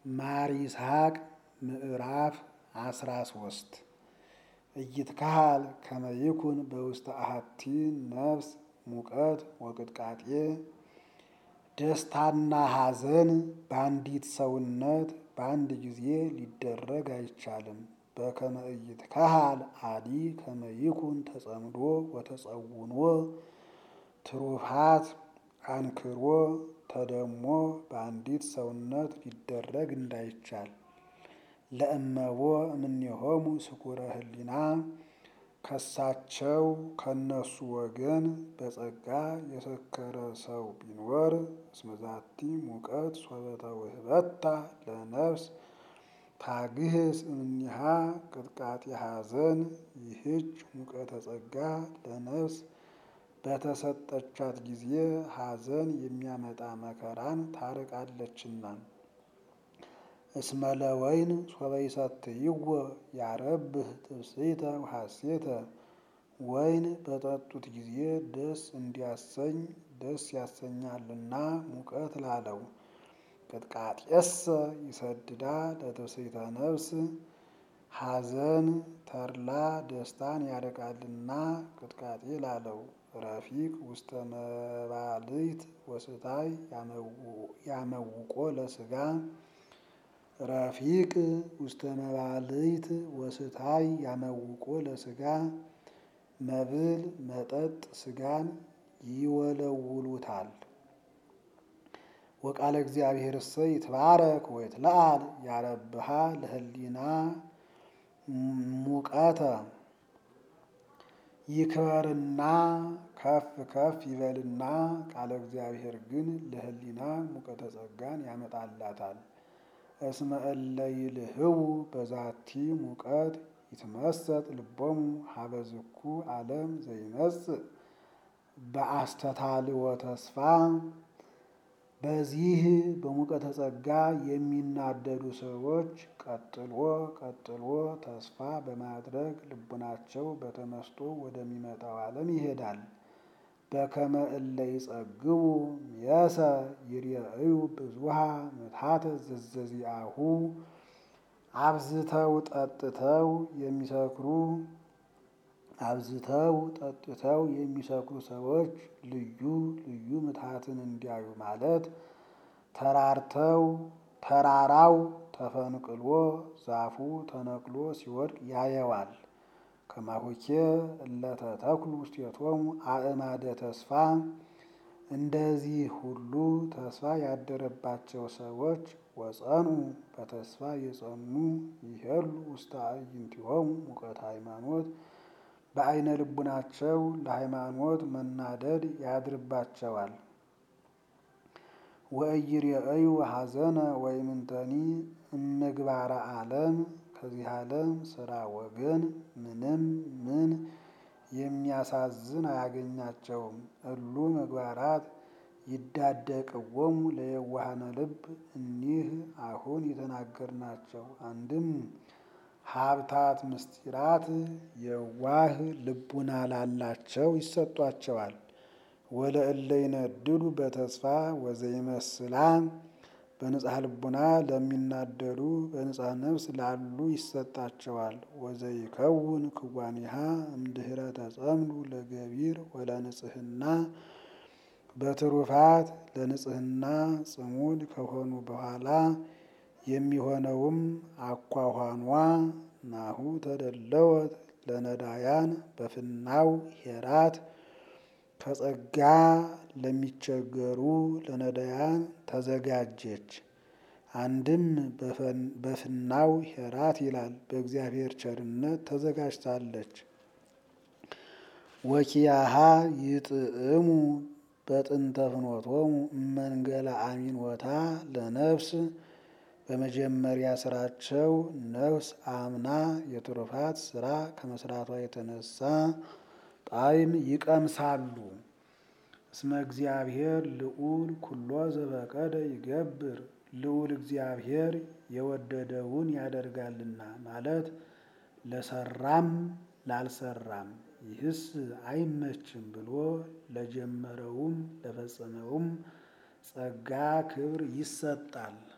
ማር ይስሐቅ ምዕራፍ አስራ ሶስት ኢይትከሃል ከመ ይኩን በውስተ አሐቲ ነፍስ ሙቀት ወቅጥቃጤ ደስታና ሐዘን በአንዲት ሰውነት በአንድ ጊዜ ሊደረግ አይቻልም። በከመ ኢይትከሃል አዲ ከመ ይኩን ተጸምዶ ወተጸውኖ ትሩፋት አንክሮ ተደሞ በአንዲት ሰውነት ሊደረግ እንዳይቻል ለእመቦ እምኔሆሙ ስኩረ ህሊና ከሳቸው ከነሱ ወገን በጸጋ የሰከረ ሰው ቢኖር እስመዛቲ ሙቀት ሶበተ ውህበታ ለነፍስ ታግህስ እምኒሃ ቅጥቃጤ ሐዘን ይህች ሙቀተ ጸጋ ለነፍስ በተሰጠቻት ጊዜ ሐዘን የሚያመጣ መከራን ታርቃለችና። እስመ ለወይን ሶበ ይሰትይዎ ያረብህ ትብስይተ ወሐሴተ ወይን በጠጡት ጊዜ ደስ እንዲያሰኝ ደስ ያሰኛልና ሙቀት ላለው። ቅጥቃጤሰ ይሰድዳ ለትብስይተ ነፍስ ሐዘን ተድላ ደስታን ያርቃልና ቅጥቃጤ ላለው። ረፊቅ ውስተ መባልት ወስታይ ያመውቆ ለስጋ ረፊቅ ውስተ መባልት ወስታይ ያመውቆ ለስጋ መብል መጠጥ ስጋን ይወለውሉታል። ወቃለ እግዚአብሔር እሰ ይትባረክ ወይትለዓል ያረብሃ ለህሊና ሙቀተ ይክበርና ከፍ ከፍ ይበልና ቃለ እግዚአብሔር ግን ለህሊና ሙቀተ ጸጋን ያመጣላታል። እስመ እለ ይልህቡ በዛቲ ሙቀት ይትመሰጥ ልቦሙ ሀበ ዝኩ ዓለም ዘይመጽእ በአስተታልወ ተስፋ በዚህ በሙቀተ ጸጋ የሚናደዱ ሰዎች ቀጥሎ ቀጥሎ ተስፋ በማድረግ ልቡናቸው በተመስጦ ወደሚመጣው ዓለም ይሄዳል። በከመ እለ ይጸግቡ የሰ ይርአዩ ብዙሃ ምትሐተ ዘዘዚአሁ አብዝተው ጠጥተው የሚሰክሩ አብዝተው ጠጥተው የሚሰክሩ ሰዎች ልዩ ልዩ ምትሐትን እንዲያዩ ማለት ተራርተው ተራራው ተፈንቅሎ ዛፉ ተነቅሎ ሲወድቅ ያየዋል። ከማሆኬ እለተ ተክሉ ውስቴቶሙ አእማደ ተስፋ እንደዚህ ሁሉ ተስፋ ያደረባቸው ሰዎች ወጸኑ በተስፋ የጸኑ ይሄሉ ውስተ አዕይንቲሆሙ ሙቀተ ሃይማኖት በአይነ ልቡናቸው ለሃይማኖት መናደድ ያድርባቸዋል። ወኢይርአዩ ሐዘነ ወኢምንተኒ እምግባረ ዓለም ከዚህ ዓለም ስራ ወገን ምንም ምን የሚያሳዝን አያገኛቸውም። እሉ ምግባራት ይዳደቅዎሙ ለየዋሃነ ልብ እኒህ አሁን የተናገርናቸው አንድም ሀብታት ምስጢራት የዋህ ልቡና ላላቸው ይሰጧቸዋል። ወለእለ ይነድዱ በተስፋ ወዘይመስላ በንጽሐ ልቡና ለሚናደዱ በንጽሐ ነፍስ ላሉ ይሰጣቸዋል። ወዘይከውን ክዋኒሃ እምድኅረ ተጸምዱ ለገቢር ወለንጽህና በትሩፋት ለንጽህና ጽሙድ ከሆኑ በኋላ የሚሆነውም አኳኋኗ ናሁ ተደለወት ለነዳያን በፍናው ሄራት ከጸጋ ለሚቸገሩ ለነዳያን ተዘጋጀች። አንድም በፍናው ሄራት ይላል፣ በእግዚአብሔር ቸርነት ተዘጋጅታለች። ወኪያሃ ይጥዕሙ በጥንተ ፍኖቶሙ እመንገለ አሚኖታ ለነፍስ በመጀመሪያ ስራቸው ነፍስ አምና የትሩፋት ስራ ከመስራቷ የተነሳ ጣዕም ይቀምሳሉ። እስመ እግዚአብሔር ልዑል ኩሎ ዘበቀደ ይገብር ልዑል እግዚአብሔር የወደደውን ያደርጋልና ማለት ለሰራም ላልሰራም ይህስ አይመችም ብሎ ለጀመረውም ለፈጸመውም ጸጋ ክብር ይሰጣል።